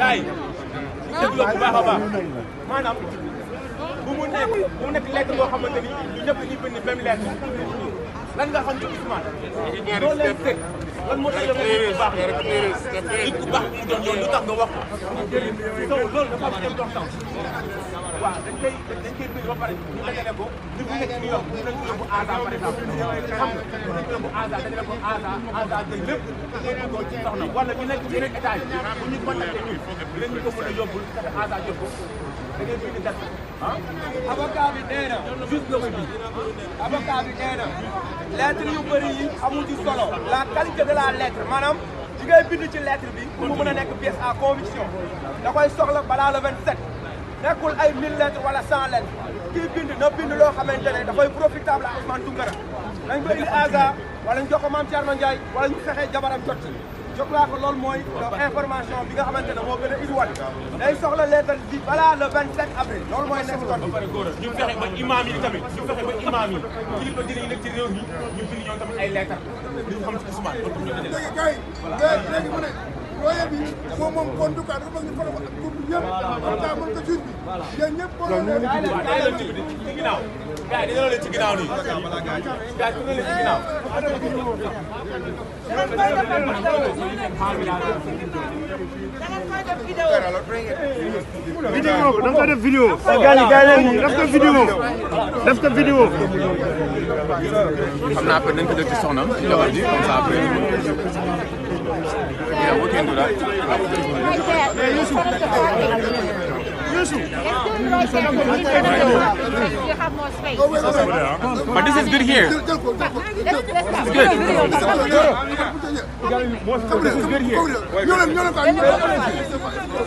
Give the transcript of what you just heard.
gars yi déglu bu baax a baax maanaam bu mu nekk bu mu nekk lettre yoo xamante ni ñu ñëpp dañuy bind même lettre lan nga xam ci Ousmane loolu leen teg lan moo tax yow nit ku baax nit ku baax mu doon yoon lu tax nga wax ko donc loolu dafa am importance waaw dañ koy dañ koy bind ba pare ñu dajale ko ñu bu nekk New York ñu nañ ko yóbbu ASA par exemple xam nga dañ ko yóbbu ASA dajale ko ASA ASA jël lépp yóbbu ko ci soxna wala ñu nekk ci yeneen état yi bu ñu contacté ñun dinañ ñu ko mën a yóbbul fexe ASA jël ko da ngay bind date ah avocat bi nee na juste nga ko ji avocat bi nee na lettre yu bëri yi amul ci solo la qualité de la lettre maanaam li ngay bind ci lettre bi pour mu mën a nekk pièce à conviction da koy soxla balaa le 27 nekkul ay 1000 lettres wala 100 lettres kii bind na bind loo xamante ne dafay profitable à Ousmane Tounkara nañ ko indi ASA wala ñu jox ko Mame Thierno Ndiaye wala ñu fexe jabaram jot ci je crois que loolu mooy information bi nga xamante ne moo gën a idiwat day soxla lettre bi balaa le 27 avril loolu mooy nekk ba pare góor ñu fexe ba imaam yi tamit ñu fexe ba imaam yi kilifa diine yi nekk ci réew mi ñu bind ñoom tamit ay lettre li ñu xam ci Ousmane loolu ñu dajale léegi gars yi léegi mu ne looyee bi moom moom kon du cas dafa bëgg ñu faral ak groupe bi ñëpp comme ça mën ko jur bi yéen ñëpp boo leen leen waaw day leen ci ci ginnaaw gars yi dañoo leen ci ginnaaw nii gars yi leen ci ginnaaw vidéo ko da nga ko def vidéo gaañ gaañ leen nii def ko vidéo def ko vidéo xam naa après nañ ko def ci soxna ci jabar ji comme ça après yeah we can do that You have more space. but this is good here jël ko jël ko Let's, let's stop. good ñoo leen ñoo leen ko